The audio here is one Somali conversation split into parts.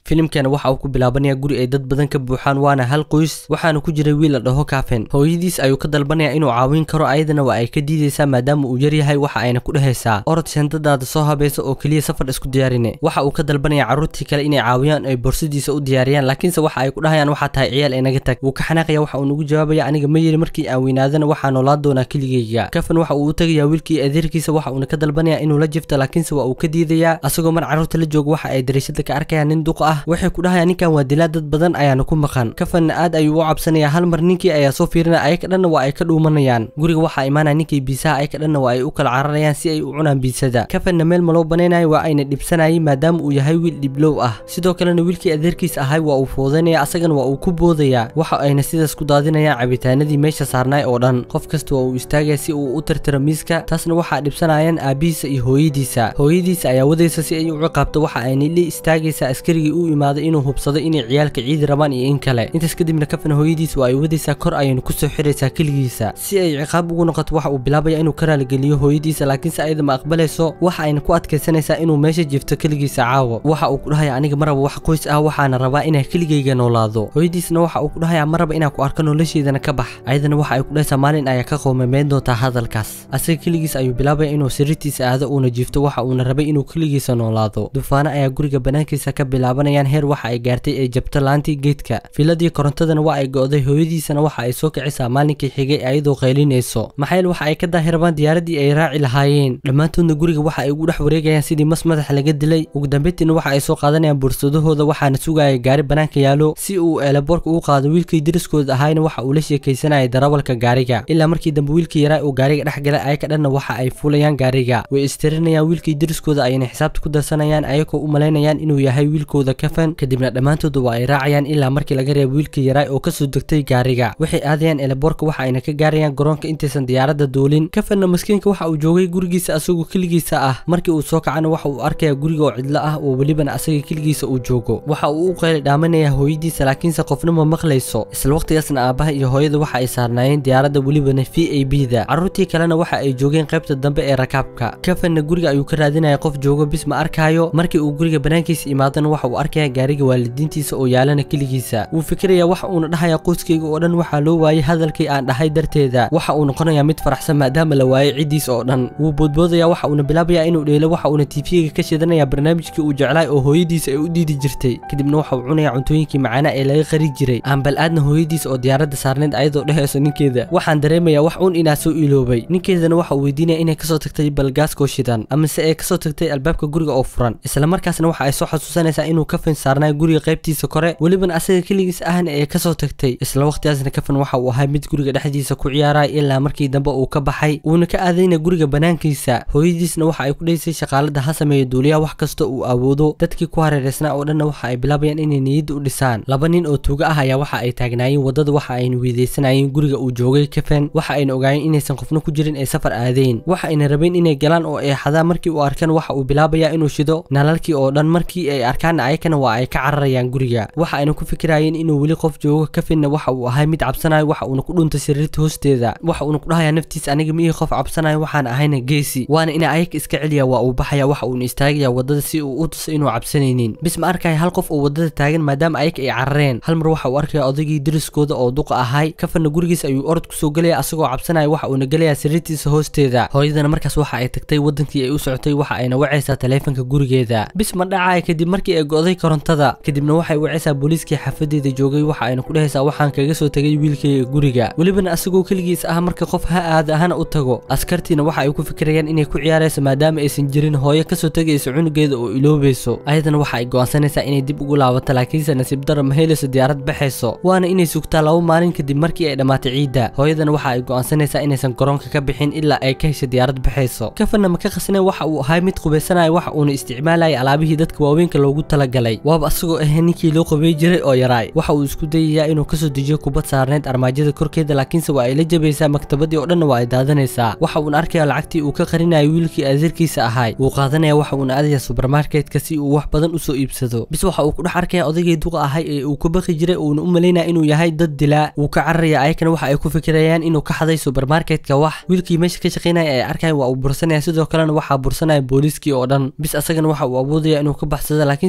filimkana waxa uu ku bilaabanaya guri ay dad badan ka buuxaan waana hal qoys waxaana ku jiray wiil la dhaho kafen hooyadiis ayuu ka dalbanaya inuu caawin karo ayadana waa ay ka diidaysaa maadaama uu yaryahay waxa ayna ku dhehaysaa orod shandadaada soo habaysa oo keliya safar isku diyaarine waxa uu ka dalbanaya carruurtii kale inay caawiyaan ay borsadiisa u diyaariyaan laakiinse waxa ay ku dhahayaan waxaa tahay ciyaal inaga tag wuu ka xanaaqaya waxa uu nagu jawaabaya aniga ma yiri markii aan weynaadana waxaa noolaan doonaa keligeyga kafan waxa uu u tagayaa wiilkii adeerkiisa waxa uuna ka dalbanaya inuu la jifto laakiinse waa uu ka diidayaa asagoo mar carruurta la jooga waxa ay dariishada ka arkayaan nin duqa ah waxay ku dhahayaan ninkan waa dilaa dad badan ayaana ku maqan kafanna aad ayuu u cabsanaya hal mar ninkii ayaa soo fiirinaya ayaka dhanna waa ay ka dhuumanayaan guriga waxaa imaanaya ninkii biisaha ayaka dhanna waa ay u kala cararayaan si ay u cunaan biisada kafanna meel maloo banaynayo waa ayna dhibsanayay maadaama uu yahay wiil dhiblow ah sidoo kalena wiilkii adeerkiis ahay waa uu foodanaya asagana waa uu ku boodaya waxa ayna sidaas ku daadinayaan cabitaanadii meesha saarnaay oo dhan qof kasta waa uu istaagaya si uu u tirtiro miiska taasna waxaa dhibsanayaan aabihiisa iyo hooyadiisa hooyadiisa ayaa wadaysa si ay u ciqaabto waxa ayna la istaagaysaa askarigii u imaaday inuu hubsado inay ciyaalka ciidi rabaan iyo in kale intaas kadibna kafan hooyadiisa waa ay wadaysaa kor ayaynu kusoo xiraysaa keligiisa si ay ciqaab ugu noqoto waxa uu bilaabaya inuu ka raaligeliyo hooyadiisa laakiinse ayada ma aqbalayso waxa ayna ku adkaysanaysaa inuu meesha jifto keligiisa caawo waxa uu ku dhahaya aniga maraba wax qoys ah waxaana rabaa inaa keligayga noolaado hooyadiisna waxa uu ku dhahaya maraba inaan ku arko nolosheedana ka bax ayadana waxa ay ku dhahaysaa maalin ayaa ka qoomameyn doontaa hadalkaas asaga keligiis ayuu bilaabaya inuu sariirtiisa aado uuna jifto waxa uuna rabay inuu keligiisa noolaado dufaano ayaa guriga banaankiisa ka bilaabanayaan heer waxa ay gaartay ee jabto laantii geedka filadii korontadana waa ay go'day hooyadiisana waxa ay soo kicisaa maalinkii xigay ayadoo qaylinayso maxayl waxa ay ka daahirabaan diyaaradii ay raaci lahaayeen dhammaantoodna guriga waxa ay ugu dhex wareegayaan sidii mas madax laga dilay ugu dambeyntiina waxa ay soo qaadanayaan bursadahooda waxaana sugaya gaari banaanka yaalo si uu eelaboorka u qaado wiilkii dariskooda ahayna waxa uu la sheekaysanayay darawalka gaariga ilaa markii dambe wiilkii yaraa uu gaariga dhex galay ayaka dhanna waxa ay fuulayaan gaariga way istirinayaan wiilkii dariskooda ayayna xisaabta ku darsanayaan ayagoo u malaynayaan inuu yahay wiilkooda kafan kadibna dhammaantooda waa ay raacayaan ilaa markii laga reebo wiilkii yaraa oo kasoo degtay gaariga waxay aadayaan eelaboorka waxa ayna ka gaarayaan garoonka intaysan diyaaradda duulin kafanna maskiinka waxa uu joogay gurigiisa asagoo keligiisa ah markii uu soo kacana waxa uu arkaya guriga oo cidlo ah oo welibana asaga keligiisa uu joogo waxa uu u qayli dhaamanaya hooyadiisa laakiinse qofna ma maqlayso isla waqtigaasna aabaha iyo hooyada waxa ay saarnaayeen diyaaradda welibana v a b da carruurtii kalena waxa ay joogeen qaybta dambe ee rakaabka kafanna guriga ayuu ka raadinaya qof joogo bis ma arkaayo markii uu guriga banaankiisa imaadana waxa uu arkaya gaariga waalidiintiisa oo yaalana keligiisa wuu fikiraya waxa uuna dhahaya qoyskayga oo dhan waxaa loo waayay hadalkii aan dhahay darteeda waxa uu noqonaya mid faraxsan maadaama la waayay ciddiis oo dhan wuu boodboodaya waxa uuna bilaabaya inuu dheelo waxa uuna tiifiyaga ka shidanaya barnaamijkii uu jeclaay oo hooyadiisa ay u diidi jirtay kadibna waxa uu cunaya cuntooyinkii macaana ee laga qari jiray aan bal aadna hooyadiisa oo diyaaradda saarneyd ayadoo dhehayso ninkeeda waxaan dareemaya wax uun inaa soo iloobay ninkeedana waxa uu weydiinaya inay kasoo tagtay balgaaskoo shidan amase ay kasoo tagtay albaabka guriga oo furan isla markaasna waxa ay soo xasuusanaysaa inuu kafan saarnaa guriga qaybtiisa kore welibana asaga keligiis ahna ee kasoo tagtay isla waqtigaasna kafan waxa uu ahay mid guriga dhexdiisa ku ciyaaraya ilaa markii dambe uu ka baxay uuna ka aadayna guriga banaankiisa hooyadiisna waxa ay ku dhaysay shaqaalada ha sameeya duuliyaha wax kasta uu awoodo dadkii ku hareereysnaa oo dhanna waxa ay bilaabayaan inay niyadda u dhisaan laba nin oo tuuga ah ayaa waxa ay taagnaayeen waddada waxa ayna weydaysanayeen guriga uu joogay kafan waxa ayna ogaayeen inaysan qofna ku jirin ay safar aadeen waxa ayna rabeen inay galaan oo ay xadaan markii uu arkan waxa uu bilaabaya inuu shido nalalkii oo dhan markii ay arkaan ayakana waa ay ka cararayaan guriga waxa ayna ku fikirayeen inuu weli qof joogo kafinna waxa uu ahay mid cabsanayo waxa uuna ku dhuntay sariirta hoosteeda waxa uuna ku dhahayaa naftiisa aniga ma ii qof cabsanayo waxaan ahayna geesi waana ina ayaka iska celiya waa uu baxaya waxa uuna istaagaya waddada si uu u tuso inuu cabsanaynin bis ma arkaya hal qof oo waddada taagan maadaama ayaka ay carareen hal mar waxa uu arkaya odaygii dariskooda oo duqa ahay kafanna gurigiisa ayuu orod kusoo gelaya asagoo cabsanaya waxa uuna gelayaa sariirtiisa hoosteeda hooyadana markaas waxa ay tagtay wadankii ay u socotay waxa ayna wacaysaa taleefanka gurigeeda bis ma dhacaya kadib markii ay go'day korontada kadibna waxay wacaysaa booliiskii xafadeeda joogay waxa ayna ku dhehaysaa waxaan kaga soo tegay wiilkayga guriga welibana asagoo keligiis ah marka qof ha aada hana u tago askartiina waxa ay ku fikirayaan inay ku ciyaarayso maadaama aysan jirin hooyo kasoo tegayso cunugeeda oo iloobayso ayadana waxa ay go'aansanaysaa inay dib ugu laabato laakiinse nasiib dara ma helayso diyaarad baxayso waana inay sugtaa laba maalin kadib markii ay dhammaatay ciidda hooyadana waxa ay go'aansanaysaa inaysan garoonka ka bixin ilaa ay ka hesho diyaarad baxayso kafanna ma ka qasneen waxa uu ahay mid qubaysanaya waxa uuna isticmaalaya alaabihii dadka waaweynka loogu talagalay waaba asagoo ah ninkii loo qabay jiray oo yaraay waxa uu isku dayayaa inuu kasoo dejiyo kubad saarneyd armaajada korkeeda laakiinse waa ay la jabaysaa maktabadii oo dhanna waa ay daadanaysaa waxa uuna arkaya lacagtii uu ka qarinayo wiilkii adeerkiisa ahay wuu qaadanaya waxa uuna aadaya subermarketka si uu wax badan usoo iibsado bis waxa uu ku dhex arkaya odaygii duqa ahay ee uu ka baqi jiray uuna u malaynaya inuu yahay dad dilaa wuu ka cararaya ayakana waxa ay ku fikirayaan inuu ka xaday subermarketka wax wiilkii meesha ka shaqaynaya ay arkayan waa uu bursanaya sidoo kalena waxaa bursanaya booliiskii oo dhan bis asagana waxa uu awoodaya inuu ka baxsado laakiinse tuugadii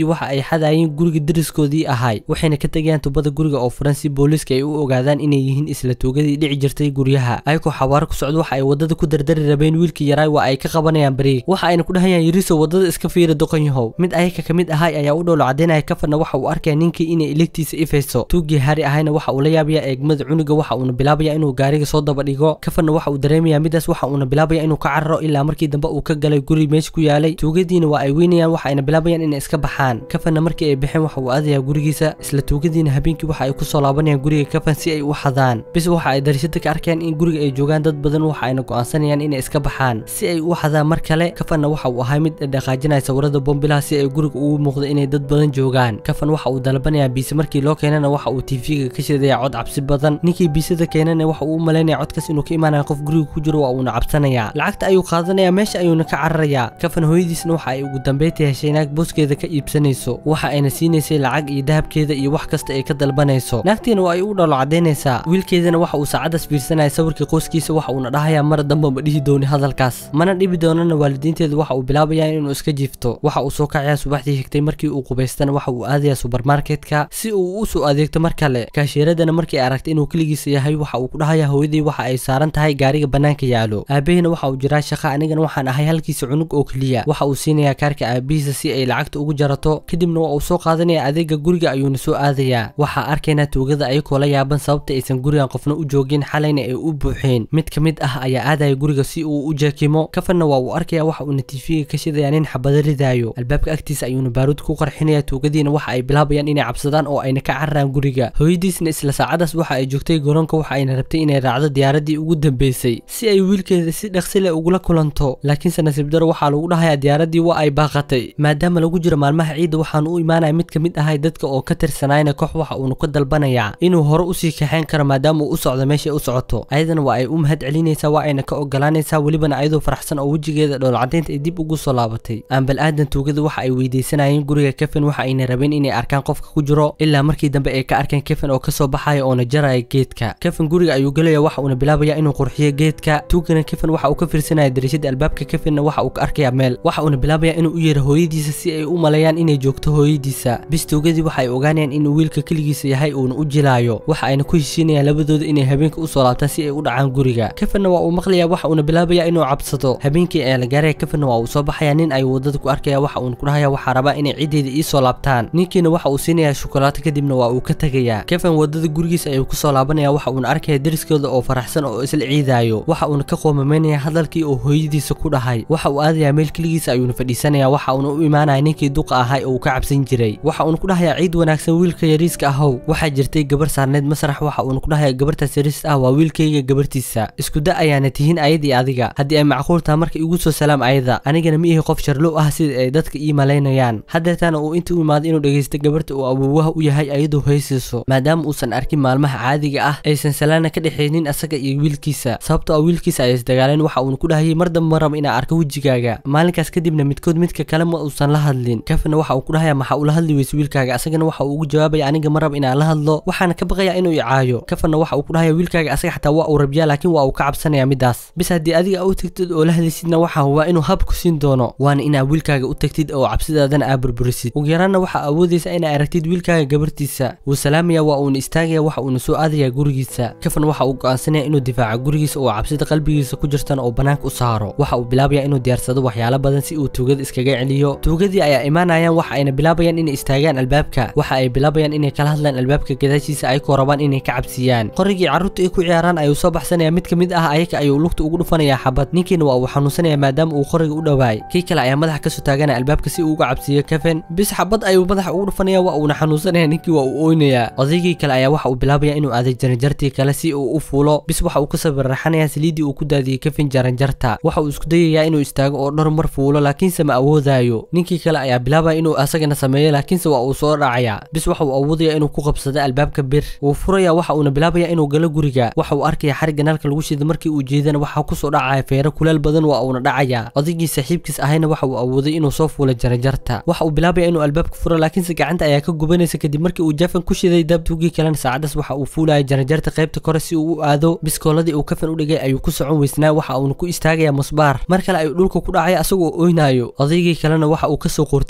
tuugadii waxa ay xadayeen guriga deriskoodii ahay waxayna ka tegayaan tubada guriga oo furan si booliiska ay u ogaadaan inay yihiin isla tuugadii dhici jirtay guryaha ayagoo xawaaro ku socdo waxa ay wadada ku dardari rabeen wiilkii yaraay waa ay ka qabanayaan bariig waxa ayna ku dhahayaan yariso wadada iska fiira doqonyahow mid ayaga ka mid ahay ayaa u dhowlo cadeynaya kafanna waxa uu arkaya ninkii inay iligtiisa ifayso tuugii hari ahayna waxa uu la yaabaya eegmada cunuga waxa uuna bilaabaya inuu gaariga soo daba dhigo kafanna waxa uu dareemaya midaas waxa uuna bilaabaya inuu ka cararo ilaa markii dambe uu ka galay guri meesha ku yaalay tuugadiina waa ay weynayaan waxa ayna bilaabayaan inay iska baxaan kafanna markii ay baxeen waxa uu aadayaa gurigiisa isla tuugadiina habeenkii waxa ay kusoo laabanayaan guriga kafan si ay u xadaan bis waxa ay darishada ka arkayaan in guriga ay joogaan dad badan waxa ayna go'aansanayaan inay iska baxaan si ay u xadaan mar kale kafanna waxa uu ahay mid dhaqaajinaya sawirada bombilaha si ay guriga ugu muuqdo inay dad badan joogaan kafan waxa uu dalbanaya biise markii loo keenana waxa uu tv-ga ka shidaya cod cabsi badan ninkii biisada keenana waxa uu u malaynaya codkaas inuu ka imaanaya qof guriga ku jiro waa uuna cabsanaya lacagta ayuu qaadanaya meesha ayuuna ka cararaya kafan hooyadiisna waxa ay ugu dambeynta heshay naag booskeeda ka iibsanayso waxa ayna siinaysay lacag iyo dahabkeeda iyo wax kasta ay ka dalbanayso naagtiina waa ay u dholo cadaynaysaa wiilkeedana waxa uu saacadaas fiirsanaya sawirkii qoyskiisa waxa uuna dhahaya mar damba ma dhihi dooni hadalkaas mana dhibi doonana waalidiinteeda waxa uu bilaabaya inuu iska jiifto waxa uu soo kacaya subaxdii xigtay markii uu qubaystana waxa uu aadaya subermarketka si uu u soo adeegto mar kale kaashiiradana markii ay aragtay inuu keligiisa yahay waxa uu ku dhahaya hooyadii waxa ay saaran tahay gaariga bannaanka yaalo aabahina waxa uu jiraa shaqa anigana waxaan ahay halkiisa cunug oo keliya waxa uu siinayaa kaarka aabihiisa si ay lacagta ugu jarato kadibna waa uu soo qaadanaya adeega guriga ayuuna soo aadayaa waxaa arkaynaa tuugada ayagoo la yaaban sababta aysan gurigan qofna u joogin xalayna ay u buuxeen mid ka mid ah ayaa aadaya guriga si uu u jeekimo kafanna waa uu arkaya waxa uuna tiifiga ka shidaya nin xabado ridaayo albaabka agtiisa ayuuna baaruud ku qarxinaya tuugadiina waxa ay bilaabayaan inay cabsadaan oo ayna ka cararaan guriga hooyadiisna isla saacadaas waxa ay joogtay garoonka waxa ayna rabtay inay raacdo diyaaradii ugu dambeysay si ay wiilkeeda si dhaqsi leh ugula kulanto laakiinse nasiib daro waxaa lagu dhahayaa diyaaradii waa ay baaqatay maadaama lagu jiro maalmaha ciidda waxaan u imaanaya mid ka mid ahay dadka oo ka tirsanayna koox waxa uuna ka dalbanayaa inuu hore usii kaxayn karo maadaama uu u socdo meesha u socoto ayadana waa ay u mahad celinaysaa waa ayna ka ogolaanaysaa welibana ayadoo faraxsan oo wejigeeda dhoolcadaynta ay dib ugu soo laabatay aanbal aadan tuugada waxa ay weydiisanayeen guriga kefin waxa ayna rabeen inay arkaan qofka ku jiro ilaa markii dambe ay ka arkeen kefin oo kasoo baxaya oona jaraya geedka kefin guriga ayuu gelaya waxa uuna bilaabaya inuu qurxiyo geedka tuugana kefin waxa uu ka fiirsanaya darishada albaabka kefinna waxa uu ka arkaya meel waxa uuna bilaabaya inuu u yeero hooyadiisa si ay u maleeyaan inay joogto hooyadiisa bis tuugadii waxa ay ogaanayaan inuu wiilka keligiisa yahay uuna u jilaayo waxa ayna ku heshiinayaan labadooda inay habeenka usoo laabtaan si ay u dhacaan guriga kefinna waa uu maqlaya waxa uuna bilaabaya inuu cabsado habeenkii ayaa la gaaraya kefinna waa uu soo baxaya nin ayuu wadada ku arkaya waxa uuna ku dhahaya waxaa rabaa inay ciddeeda iisoo laabtaan ninkiina waxa uu siinaya shukolaato kadibna waa uu ka tegaya kefin wadada gurigiisa ayuu kusoo laabanaya waxa uuna arkaya deriskooda oo faraxsan oo isla ciidaayo waxa uuna ka qoomamaynaya hadalkii oo hooyadiisa ku dhahay waxa uu aadaya meel keligiisa ayuuna fadhiisanaya waxa uuna u imaanaya ninkii duqa ahay oo uu ka cabsan jiray waxa uuna ku dhahayaa ciid wanaagsan wiilka yariiska ahow waxaa jirtay gabar saarneed masrax waxa uuna ku dhahaya gabartaas yariis ah waa wiilkayga gabartiisa isku da ayaana tihiin ayadii adiga haddii ay macquul taha marka igu soo salaam ayada anigana ma ihi qof sharlow ah sida ay dadka ii malaynayaan haddeetana uu inta u imaado inuu dhegaysto gabarta uu awoowaha u yahay ayadoo haysiiso maadaama uusan arkin maalmaha caadiga ah aysan salaana ka dhexaynin asaga iyo wiilkiisa sababtoo ah wiilkiisa ay isdagaaleen waxa uuna ku dhahayay mar dambe ma rabo inaa arko wejigaaga maalinkaas kadibna midkood midka kale ma uusan la hadlin kafina waxa uu ku dhahaya maxaa ula hadli weyse wiilkaaga asagana waxa uu ugu jawaabaya aniga ma rabo inaan la hadlo waxaana ka baqaya inuu icaayo kafana waxa uu ku dhahaya wiilkaaga asaga xataa waa uu rabyaa laakiin waa uu ka cabsanaya midaas bis haddii adiga u tagtid oo la hadlaysidna waxa huwa inuu hab ku siin doono waana inaa wiilkaaga u tagtid oo cabsidaadana aa burburisid ugu yaraanna waxaa awoodaysa inaa aragtid wiilkaaga gabartiisa wuu salaamaya waa uuna istaagaya waxa uuna soo aadaya gurigiisa kafan waxa uu go'aansanaya inuu difaaco gurigiisa oo cabsida qalbigiisa ku jirtana oo banaanka u saaro waxa uu bilaabaya inuu diyaarsado waxyaalo badan si uu tuugada iskaga celiyo tuugadii ayaa imaanayaan waxa ayna bilaabayaan inay istaagaan albaabka waxa ay bilaabayaan inay kala hadlaan albaabka gadaashiisa ayagoo rabaan inay ka cabsiyaan qorigii carruurta ay ku ciyaaraan ayuu soo baxsanaya mid ka mid ah ayaga ayuu lugta ugu dhufanaya xabad ninkiina waa uu xanuunsanaya maadaama uu qoriga u dhowaay kii kale ayaa madaxa kasoo taaganaya albaabka si uu uga cabsiiyo kefin bis xabad ayuu madaxa ugu dhufanaya waa uuna xanuunsanaya ninkii waa uu ooynaya odaygii kale ayaa waxa uu bilaabaya inuu aaday jaranjartii kale si uu u fuulo bis waxa uu ka sabirraxanaya saliidii uu ku daadiyey kefin jaranjarta waxa uu isku dayayaa inuu istaago oo dhowr mar fuulo laakiinse ma awoodaayo ninkii kale ayaa bilaabaya inuu asagana sameeyo laakiinse waa uu soo dhacaya bis waxa uu awoodaya inuu ku qabsado albaabka bir wuu furaya waxa uuna bilaabaya inuu galo guriga waxa uu arkaya xarigga naalka lagu shida markii uu jeedana waxa kusoo dhacaya feero kuleel badan waa uuna dhacaya odaygii saaxiibkiis ahayna waxa uu awooday inuu soo fuulo jaranjarta waxa uu bilaabaya inuu albaabka furo laakiinse gacanta ayaa ka gubanaysa kadib markii uu jafan ku shiday daabtuugii kalena saacadaas waxa uu fuulaya jaranjarta qaybta kore si uu u aado biskooladii uu kafan u dhigay ayuu ku socon weysnaa waxa uuna ku istaagaya musbaar mar kale ayuu dhulka ku dhacay asagoo oynayo odaygii kalena waxa uu kasoo qorteeyey albaabka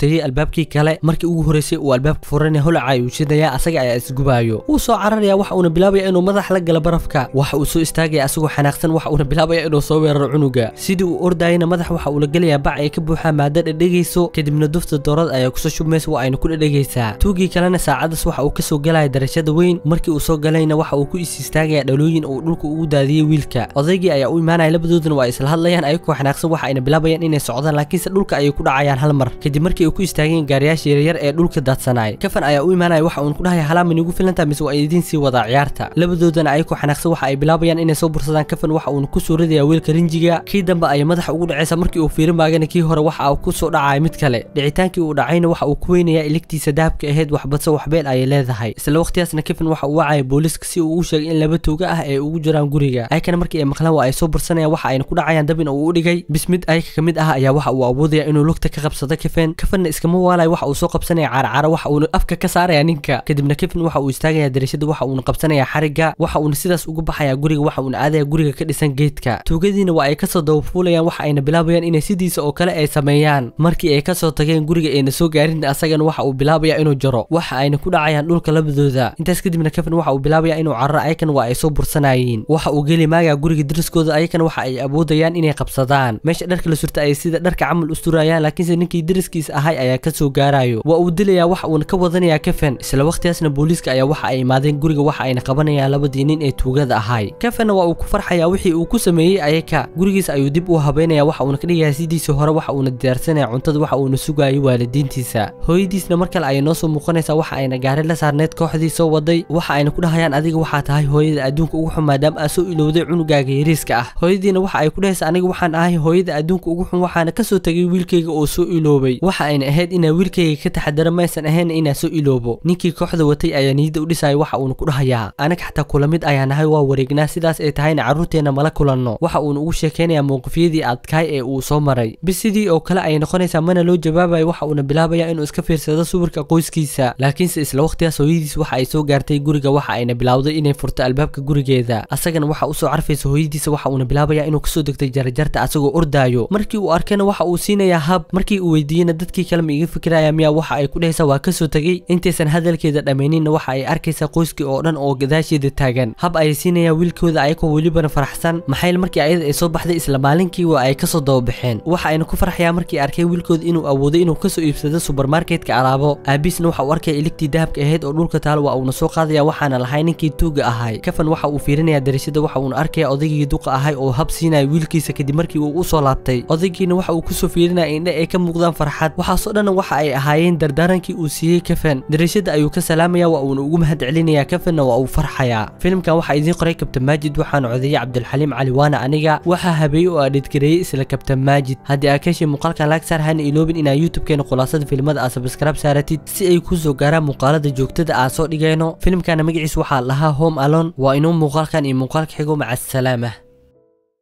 albaabkii kale markii ugu horeysay uu albaabka furanaya holaca ayuu shidayaa asaga ayaa isgubaayo wuu soo cararaya waxa uuna bilaabaya inuu madax la gala barafka waxa uu soo istaagaya asagoo xanaaqsan waxa uuna bilaabaya inuu soo weeraro cunuga sidii uu ordayana madax waxa uu la gelayaa bac ay ka buuxaa maado dhedhegayso kadibna dufta doorad ayaa kusoo shubmaysa waa ayna ku dhedhegaysaa tuugii kalena saacadaas waxa uu kasoo galaya darashada weyn markii uu soo galayna waxa uu ku is istaagaya dhalooyin uu dhulka ugu daadiyey wiilka odaygii ayaa u imaanaya labadooduna waa isla hadlayaan ayagoo xanaaqsan waxa ayna bilaabayaan inay socdaan laakiinse dhulka ayay ku dhacayaan hal mar kadib markii ay ku istaageen gaariyaasha yaryar ee dhulka daadsanaay kafan ayaa u imaanaya waxa uuna ku dhahaya halaama nigu filantaa mise waa idiin sii wadaa ciyaarta labadoodana ayagoo xanaaqsan waxa ay bilaabayaan inay soo bursadaan kafan waxa uuna ku soo ridaya wiilka rinjiga kii dambe ayay madaxa ugu dhacaysa markii uu fiirin maagana kii hore waxa uu ku soo dhacaya mid kale dhicitaankii uu dhacayna waxa uu ku weynayaa iligtiisa dahabka ahayd waxbadse waxbeel ayay leedahay isla waqtigaasna kafan waxa uu wacaya booliiska si uu u sheegay in laba tuuga ah ay ugu jiraan guriga ayakana markii ay maqlaan waa ay soo bursanayaan waxa ayna ku dhacayaan dabin uu u dhigay bis mid ayaka ka mid ah ayaa waxa uu awoodaya inuu lugta ka qabsado kafan kafanna iskama waalayo waxa uu soo qabsanaya caarcaara waxa uuna afka ka saaraya ninka kadibna kafan waxa uu istaagaya darashada waxa uuna qabsanaya xariga waxa uuna sidaas ugu baxaya guriga waxa uuna aadaya guriga ka dhisan geedka tuugadiina waa ay kasoo dabafuulayaan waxa ayna bilaabayaan inay sidiisa oo kale ay sameeyaan markii ay kasoo tageen guriga ayna soo gaarin asagana waxa uu bilaabaya inuu jaro waxa ayna ku dhacayaan dhulka labadooda intaas kadibna kafan waxa uu bilaabaya inuu cararo ayakan waa ay soo bursanayeen waxa uu geli maagaa guriga dariskooda ayakana waxa ay awoodayaan inay qabsadaan meesha dharka la surta ay sida dharka camal usturayaan laakiinse ninkii dariskiisa ahay ayaa kasoo gaarayo waa uu dilayaa waxa uuna ka wadanayaa kafan isla waqtigaasna booliiska ayaa waxa ay imaadeen guriga waxa ayna qabanayaan labadii nin ee tuugada ahay kafanna waa uu ku farxayaa wixii uu ku sameeyey ayaka gurigiisa ayuu dib u habeynaya waxa uuna ka dhigayaa sidiisii hore waxa uuna diyaarsanaya cuntada waxa uuna sugaayay waalidiintiisa hooyadiisna mar kale ayay noo soo muuqanaysaa waxa ayna gaari la saarneed kooxdii soo waday waxa ayna ku dhahayaan adiga waxaa tahay hooyada adduunka ugu xun maadaama aa soo ilowday cunugaaga yariiska ah hooyadiina waxa ay ku dhahaysaa aniga waxaan ahay hooyada adduunka ugu xun waxaana kasoo tegay wiilkayga oo soo iloobay waxa ayna ahayd inaa wiilkayga ka taxadara maysan ahayn inaa soo iloobo ninkii kooxda watay ayaa niyadda u dhisaya waxa uuna ku dhahayaa anaga xataa kula mid ayaa nahay waa wareegnaa sidaas ay tahayna carruurteenna mala kulanno waxa uuna ugu sheekaynayaa mowqifyadii adkaay ee uu soo maray bis sidii oo kale ayay noqonaysaa mana loo jawaabayo waxa uuna bilaabaya inuu iska fiirsado sawirka qoyskiisa laakiinse isla waqtigaas hooyadiis waxa ay soo gaartay guriga waxa ayna bilowday inay furto albaabka gurigeeda asagana waxa usoo carfaysa hooyadiisa waxa uuna bilaabaya inuu kasoo degtay jarajarta asagoo ordaayo markii uu arkana waxa uu siinayaa hab markii uu weydiiyena dadkii kale ma iga fikiraya miyaa waxa ay ku dhahaysaa waa kasoo tegey intaysan hadalkeeda dhammayninna waxa ay arkaysaa qoyskii oo dhan oo gadaasheeda taagan hab ayay siinayaa wiilkooda ayagoo welibana faraxsan maxayl markii ayada ay soo baxday isla maalinkii waa ay kasoo dababaxeen waxa ayna ku farxayaa markii arkay wiilkooda inuu awooday inuu kasoo iibsado subermarketka alaabo aabiisna waxa uu arkaya iligtii dahabka ahayd oo dhulka taalo waa uuna soo qaadaya waxaana lahay ninkii tuuga ahay kafan waxa uu fiirinaya darashada waxa uuna arkaya odaygii duqa ahay oo hab siinaya wiilkiisa kadib markii uu usoo laabtay odaygiina waxa uu kusoo fiirinaya indhe ay ka muuqdaan farxad waxaasoo dhan waxa ay ahaayeen dardaarankii uu siiyey kafan darashada ayuu ka salaamaya waa uuna ugu mahad celinaya kafanna waa uu farxayaa filimkan waxaa idiin qoray kabtan maajid waxaana codeeyey cabdilxaliim cali waana aniga waxaa habeeyey oo adhidgareeyey isla kabtan maajid haddii aa ka heshay muuqaalkan laag saar hana iloobin inaa youtube-keena khulaasada filimada aa sabskraib saaratid si ay ku soo gaaraan muuqaalada joogtada aa soo dhigayno filimkana magaciis waxaa lahaa home alone waa inuu muuqaalkan iyo muuqaalka xigo maca asalaama